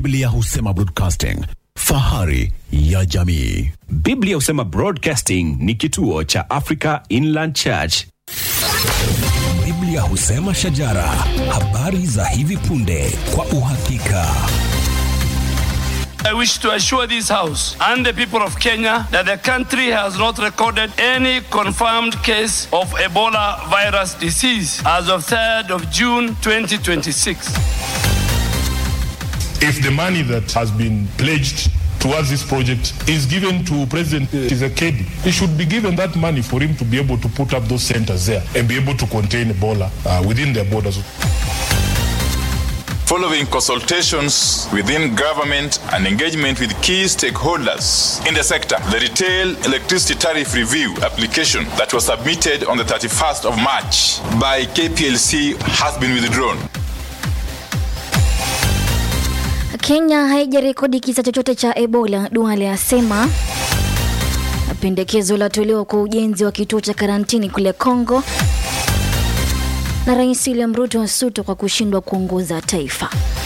Biblia husema broadcasting, fahari ya jamii. Biblia husema Broadcasting ni kituo cha Africa Inland Church. Biblia husema shajara, habari za hivi punde kwa uhakika. I wish to assure this House and the people of Kenya that the country has not recorded any confirmed case of Ebola virus disease as of 3rd of June 2026. if the money that has been pledged towards this project is given to President Tshisekedi, he should be given that money for him to be able to put up those centers there and be able to contain Ebola uh, within their borders. Following consultations within government and engagement with key stakeholders in the sector, the retail electricity tariff review application that was submitted on the 31st of March by KPLC has been withdrawn. Kenya haijarekodi kisa chochote cha Ebola, Duale asema. Pendekezo latolewa kwa ujenzi wa kituo cha karantini kule Kongo, na Rais William Ruto asutwa kwa kushindwa kuongoza taifa.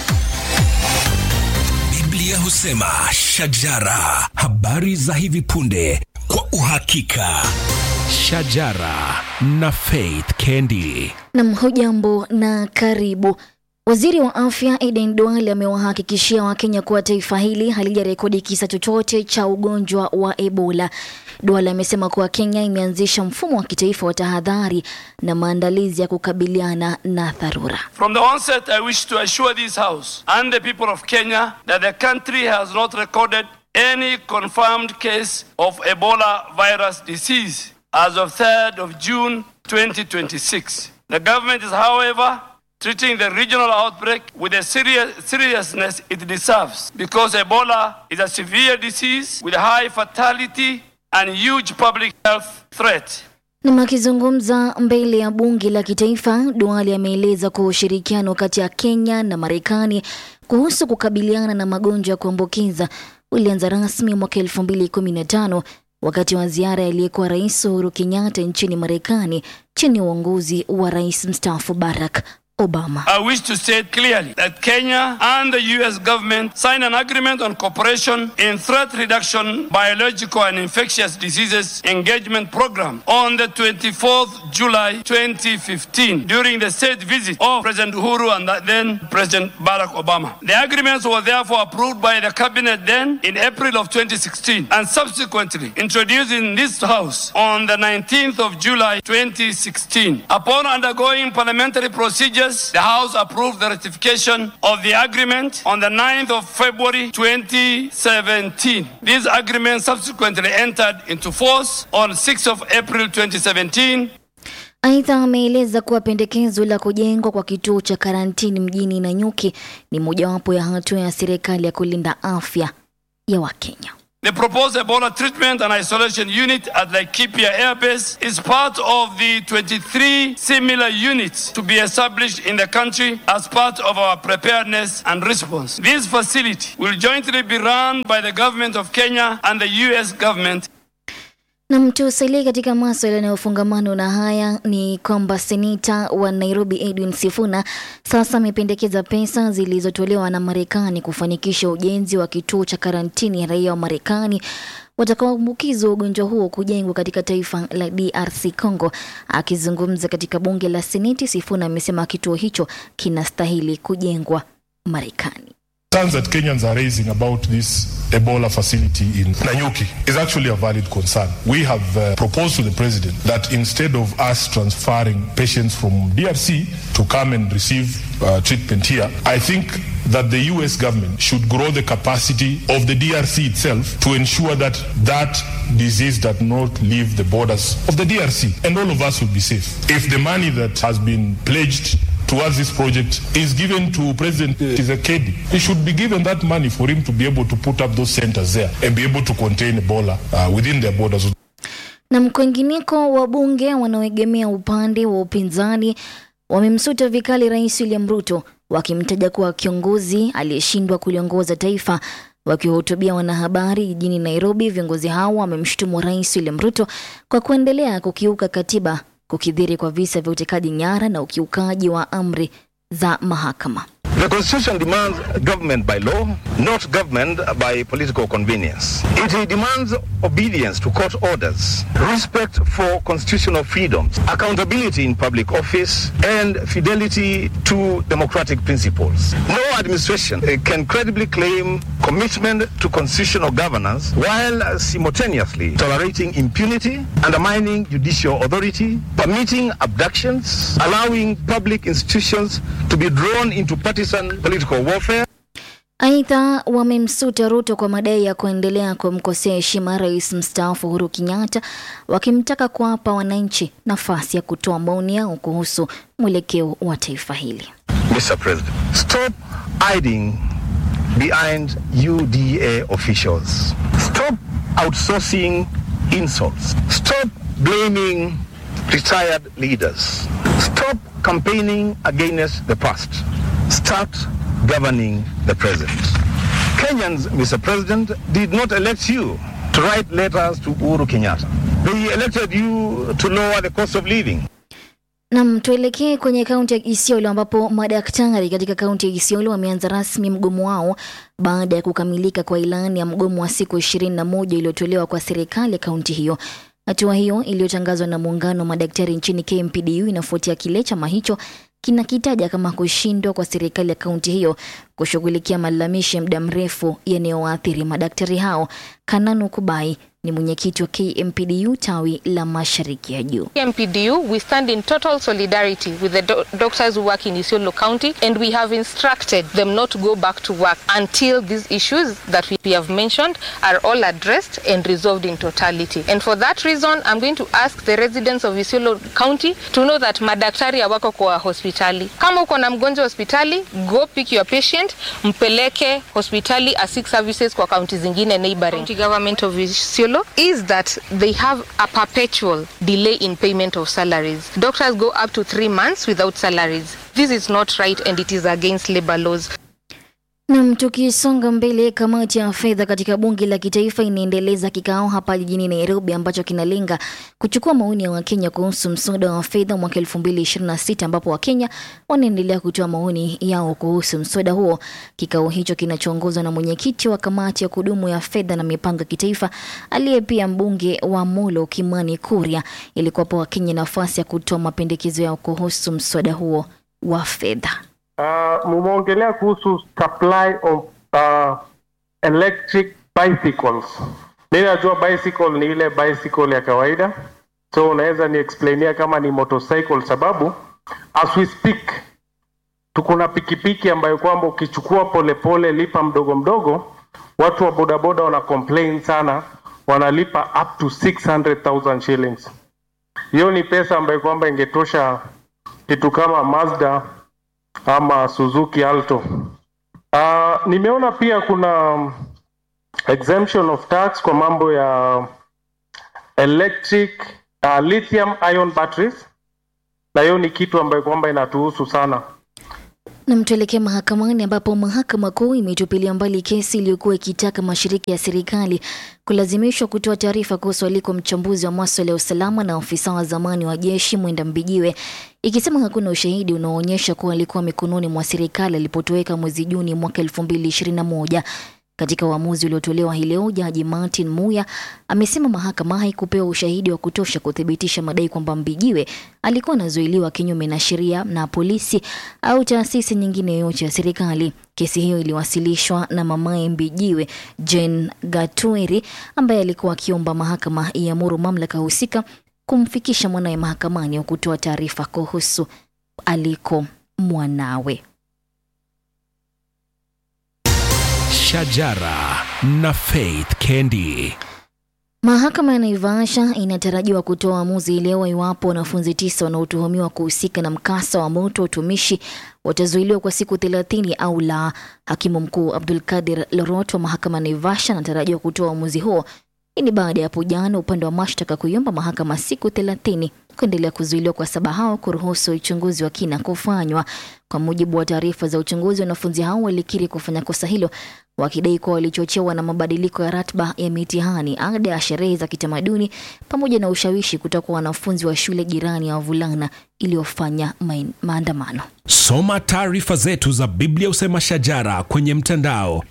Biblia husema shajara, habari za hivi punde kwa uhakika. Shajara na Faith Kendi. Nam, hujambo na karibu. Waziri wa afya Eden Duale amewahakikishia Wakenya kuwa taifa hili halijarekodi kisa chochote cha ugonjwa wa Ebola. Duale amesema kuwa Kenya imeanzisha mfumo wa kitaifa wa tahadhari na maandalizi ya kukabiliana na dharura. From the onset, I wish to assure this House and the people of Kenya that the country has not recorded any confirmed case of Ebola virus disease as of 3rd of June 2026. The government is, however, treating the regional outbreak with the serious, seriousness it deserves because Ebola is a severe disease with high fatality and huge public health threat. Na akizungumza mbele ya bunge la kitaifa, Duale ameeleza kuwa ushirikiano kati ya Kenya na Marekani kuhusu kukabiliana na magonjwa ya kuambukiza ulianza rasmi mwaka 2015 wakati wa ziara aliyekuwa Rais Uhuru Kenyatta nchini Marekani chini ya uongozi wa Rais mstaafu Barack Obama. I wish to state clearly that Kenya and the US government signed an agreement on cooperation in threat reduction, biological and infectious diseases engagement program on the 24th July 2015 during the state visit of President Uhuru and then President Barack Obama. The agreements were therefore approved by the cabinet then in April of 2016 and subsequently introduced in this house on the 19th of July 2016. Upon undergoing parliamentary procedures the House approved the ratification of the agreement on the 9th of February 2017. This agreement subsequently entered into force on 6th of April 2017 Aidha, ameeleza kuwa pendekezo la kujengwa kwa kituo cha karantini mjini Nanyuki ni mojawapo ya hatua ya serikali ya kulinda afya ya Wakenya. The proposed Ebola treatment and isolation unit at Laikipia Air Base is part of the 23 similar units to be established in the country as part of our preparedness and response. This facility will jointly be run by the government of Kenya and the US government Na mtusalie katika maswala yanayofungamano na haya ni kwamba seneta wa Nairobi Edwin Sifuna sasa amependekeza pesa zilizotolewa na Marekani kufanikisha ujenzi wa kituo cha karantini ya raia wa Marekani watakaoambukizwa ugonjwa huo kujengwa katika taifa la DRC Congo. Akizungumza katika bunge la Seneti, Sifuna amesema kituo hicho kinastahili kujengwa Marekani. Concerns that Kenyans are raising about this Ebola facility in Nanyuki is actually a valid concern. We have uh, proposed to the president that instead of us transferring patients from DRC to come and receive uh, treatment here, I think that the US government should grow the capacity of the DRC itself to ensure that that disease does not leave the borders of the DRC and all of us will be safe. If the money that has been pledged towards this project is given to President Tshisekedi. He should be given that money for him to be able to put up those centers there and be able to contain Ebola uh, within their borders. Na kwingineko, wabunge wanaoegemea upande wa upinzani wamemsuta vikali Rais William Ruto wakimtaja kuwa kiongozi aliyeshindwa kuliongoza taifa. Wakiwahutubia wanahabari jijini Nairobi, viongozi hao wamemshutumu Rais William Ruto kwa kuendelea kukiuka katiba, kukidhiri kwa visa vya utekaji nyara na ukiukaji wa amri za mahakama. The Constitution demands government by law, not government by political convenience. It demands obedience to court orders, respect for constitutional freedoms, accountability in public office, and fidelity to democratic principles. No administration uh, can credibly claim commitment to constitutional governance while simultaneously tolerating impunity, undermining judicial authority, permitting abductions, allowing public institutions to be drawn into partisan political warfare. Aidha, wamemsuta Ruto kwa madai ya kuendelea kumkosea heshima rais mstaafu Uhuru Kenyatta, wakimtaka kuwapa wananchi nafasi ya kutoa maoni yao kuhusu mwelekeo wa taifa hili. Mr. President, stop hiding behind UDA officials. Stop outsourcing insults. Stop blaming retired leaders. Stop campaigning against the past. Start governing the present. Kenyans, Mr. President, did not elect you to write letters to Uhuru Kenyatta. They elected you to lower the cost of living. Nam, tuelekee kwenye kaunti ya Isiolo ambapo madaktari katika kaunti ya Isiolo wameanza rasmi mgomo wao baada ya kukamilika kwa ilani ya mgomo wa siku ishirini na moja iliyotolewa kwa serikali ya kaunti hiyo. Hatua hiyo iliyotangazwa na muungano wa madaktari nchini KMPDU inafuatia kile chama hicho kinakitaja kama kushindwa kwa serikali ya kaunti hiyo kushughulikia malalamishi ya muda mrefu yanayowaathiri madaktari hao. Kananu Kubai ni mwenyekiti wa KMPDU tawi la mashariki ya juu. KMPDU, we stand in total solidarity with the do doctors who work in Isiolo County and we have instructed them not to go back to work until these issues that we have mentioned are all addressed and resolved in totality. And for that reason, I'm going to ask the residents of Isiolo County to know that madaktari hawako kwa hospitali. Kama uko na mgonjwa hospitali, go pick your patient, mpeleke hospitali asik services kwa kaunti zingine neighboring. County government of Isiolo is that they have a perpetual delay in payment of salaries. Doctors go up to three months without salaries. This is not right and it is against labor laws. Nam, tukisonga mbele, kamati ya fedha katika bunge la kitaifa inaendeleza kikao hapa jijini Nairobi ambacho kinalenga kuchukua maoni ya Wakenya kuhusu mswada wa fedha mwaka 2026 ambapo Wakenya wanaendelea kutoa maoni yao kuhusu mswada huo. Kikao hicho kinachoongozwa na mwenyekiti wa kamati ya kudumu ya fedha na mipango ya kitaifa aliye pia mbunge wa Molo Kimani Kuria, ili kuwapa Wakenya nafasi ya kutoa mapendekezo yao kuhusu mswada huo wa fedha. Uh, mumeongelea kuhusu supply of uh, electric bicycles. Mimi najua bicycle ni ile bicycle ya kawaida, so unaweza ni explainia kama ni motorcycle, sababu as we speak tuko na pikipiki ambayo kwamba ukichukua polepole, lipa mdogo mdogo, watu wa bodaboda wana complain sana, wanalipa up to 600,000 shillings. Hiyo ni pesa ambayo kwamba ingetosha kitu kama Mazda ama Suzuki Alto. Uh, nimeona pia kuna exemption of tax kwa mambo ya electric uh, lithium ion batteries, na hiyo ni kitu ambayo kwamba inatuhusu sana. Na tuelekee mahakamani ambapo mahakama kuu imetupilia mbali kesi iliyokuwa ikitaka mashirika ya serikali kulazimishwa kutoa taarifa kuhusu aliko mchambuzi wa maswala ya usalama na ofisa wa zamani wa jeshi Mwenda Mbijiwe, ikisema hakuna ushahidi unaoonyesha kuwa alikuwa mikononi mwa serikali alipotoweka mwezi Juni mwaka 2021. Katika uamuzi uliotolewa hii leo, jaji Martin Muya amesema mahakama haikupewa ushahidi wa kutosha kuthibitisha madai kwamba Mbijiwe alikuwa anazuiliwa kinyume na sheria na polisi au taasisi nyingine yoyote ya serikali. Kesi hiyo iliwasilishwa na mamaye Mbijiwe, Jane Gatweri, ambaye alikuwa akiomba mahakama iamuru mamlaka husika kumfikisha mwanawe mahakamani wa kutoa taarifa kuhusu aliko mwanawe. Shajara na Faith Kendi. Mahakama ya Naivasha inatarajiwa kutoa uamuzi leo iwapo wanafunzi tisa wanaotuhumiwa kuhusika na mkasa wa moto wa utumishi watazuiliwa kwa siku thelathini au la. Hakimu mkuu Abdul Kadir Lorot wa mahakama ya Naivasha anatarajiwa kutoa uamuzi huo. Hii ni baada ya hapo jana upande wa mashtaka kuiomba mahakama siku thelathini kuendelea kuzuiliwa kwa saba hao kuruhusu uchunguzi wa kina kufanywa. Kwa mujibu wa taarifa za uchunguzi, wanafunzi hao walikiri kufanya kosa hilo wakidai kuwa walichochewa na mabadiliko ya ratiba ya mitihani, ada ya sherehe za kitamaduni pamoja na ushawishi kutoka kwa wanafunzi wa shule jirani ya wavulana iliyofanya main- maandamano. Soma taarifa zetu za Biblia Usema Shajara kwenye mtandao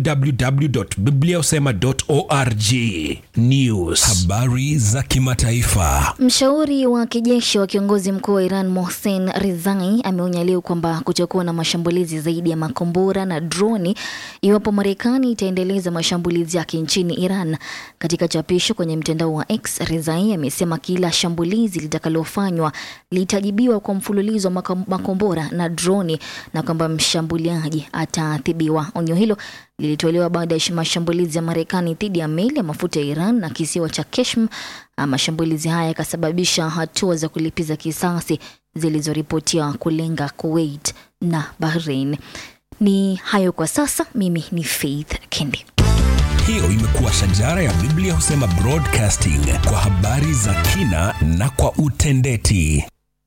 www.bibliausema.org. News, habari za kimataifa. Mshauri wa kijeshi wa kiongozi mkuu wa Iran Mohsen Rizai ameonya leo kwamba kutakuwa na mashambulizi zaidi ya makombora na droni iwapo Marekani itaendeleza mashambulizi yake nchini Iran. Katika chapisho kwenye mtandao wa X, Rizai amesema kila shambulizi litakalofanywa litajibiwa kwa mfululizo wa mako- makombora na droni na kwamba mshambuliaji ataadhibiwa. Onyo hilo lilitolewa baada ya mashambulizi ya Marekani dhidi ya meli ya mafuta ya Iran na kisiwa cha Keshm. Ah, Mashambulizi haya yakasababisha hatua za kulipiza kisasi zilizoripotiwa kulenga Kuwait na Bahrain. Ni hayo kwa sasa. Mimi ni Faith Kendi. Hiyo imekuwa Shajara ya Biblia Husema Broadcasting kwa habari za kina na kwa utendeti.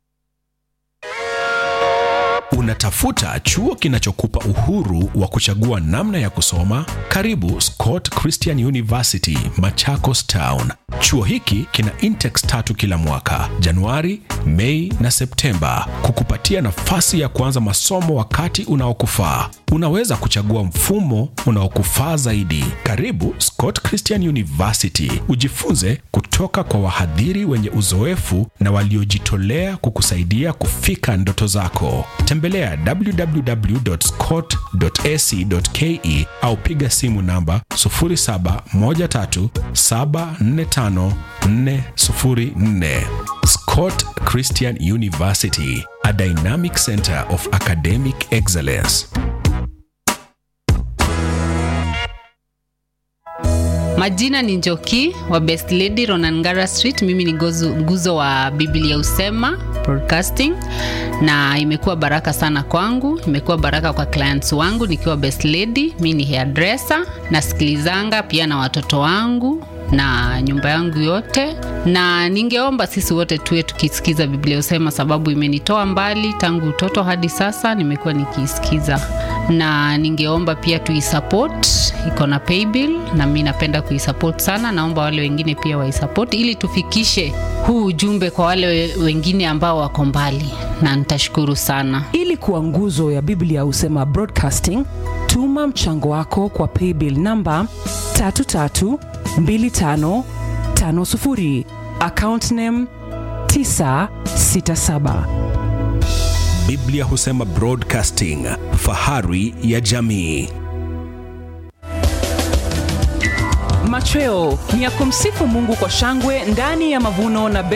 Unatafuta chuo kinachokupa uhuru wa kuchagua namna ya kusoma? Karibu Scott Christian University, Machakos Town. Chuo hiki kina intex tatu kila mwaka, Januari, Mei na Septemba, kukupatia nafasi ya kuanza masomo wakati unaokufaa. Unaweza kuchagua mfumo unaokufaa zaidi. Karibu Scott Christian University, ujifunze kutoka kwa wahadhiri wenye uzoefu na waliojitolea kukusaidia kufika ndoto zako. Tembelea www.scott.ac.ke au piga simu namba 0713745404. Scott Christian University, a dynamic center of academic excellence. Majina ni Njoki wa Best Lady Ronangara Street. Mimi ni gozu, nguzo wa Biblia Usema Broadcasting, na imekuwa baraka sana kwangu, imekuwa baraka kwa clients wangu nikiwa Best Lady. Mi ni hairdresser, nasikilizanga pia na watoto wangu na nyumba yangu yote, na ningeomba sisi wote tuwe tukisikiza Biblia Usema, sababu imenitoa mbali tangu utoto hadi sasa, nimekuwa nikiisikiza, na ningeomba pia tuisupport, iko na paybill na mi napenda kuisupport sana. Naomba wale wengine pia waisupport ili tufikishe huu ujumbe kwa wale we- wengine ambao wako mbali, na nitashukuru sana. ili kuwa nguzo ya biblia husema broadcasting tuma mchango wako kwa paybill namba 332550 account name 967 Biblia Husema Broadcasting, fahari ya jamii. machweo ni ya kumsifu mungu kwa shangwe ndani ya mavuno na